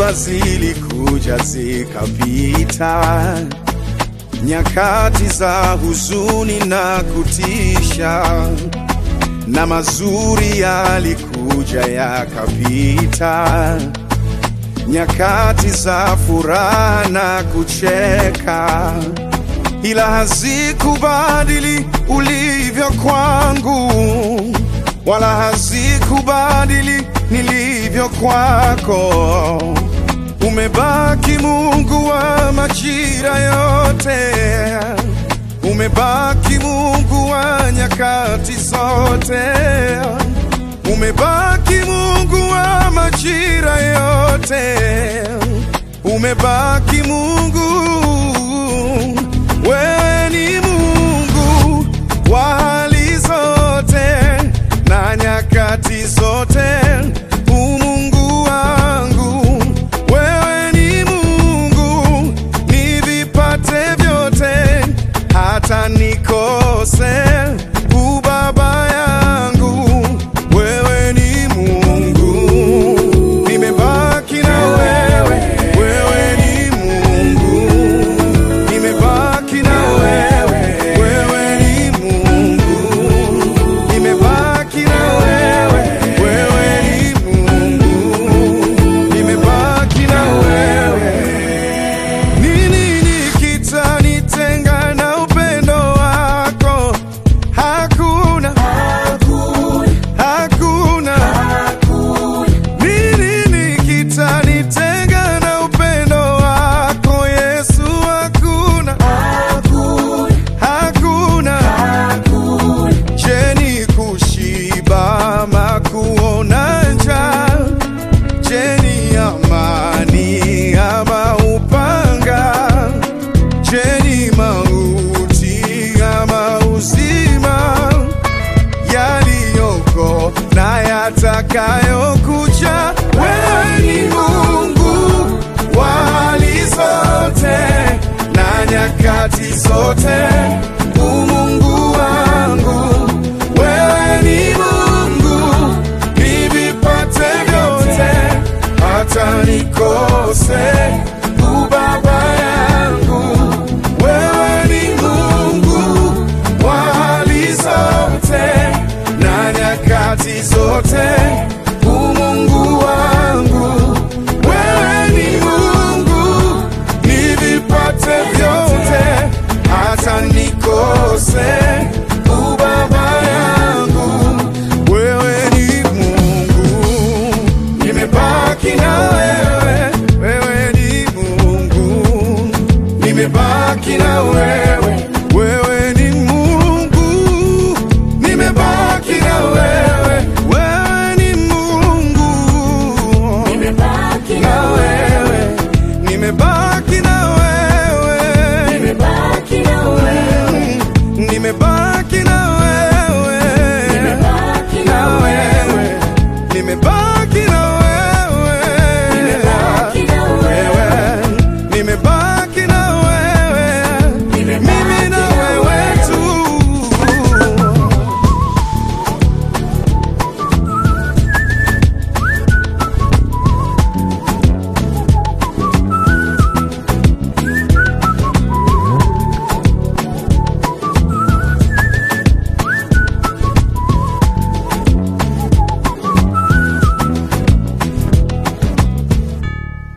Dhoruba zilikuja zikapita, nyakati za huzuni na kutisha, na mazuri yalikuja yakapita, nyakati za furaha na kucheka, ila hazikubadili ulivyo kwangu, wala hazikubadili nilivyo kwako. Umebaki Mungu wa majira yote, umebaki Mungu wa nyakati zote, umebaki Mungu wa majira yote, umebaki Mungu. Wewe ni Mungu wa hali zote na nyakati zote, umungu wangu. Wewe ni Mungu, nivipate vyote, hata nikose ubaba yangu. Wewe ni Mungu, nimebaki na wewe. Wewe ni Mungu, nimebaki na wewe. Wewe ni Mungu, nimebaki na wewe. Wewe ni Mungu, nimebaki na wewe. Nini kitanitenga na upendo wako? Hakuna, hakuna. Nini kitanitenga na upendo wako Yesu? Hakuna, hakuna. Je, ni kushiba ama kuona njaa? Je, ni amani ama upanga? Je, ni mauti ama uzima? Yaliyoko na yatakayokuja, wewe ni Mungu wa hali zote na nyakati zote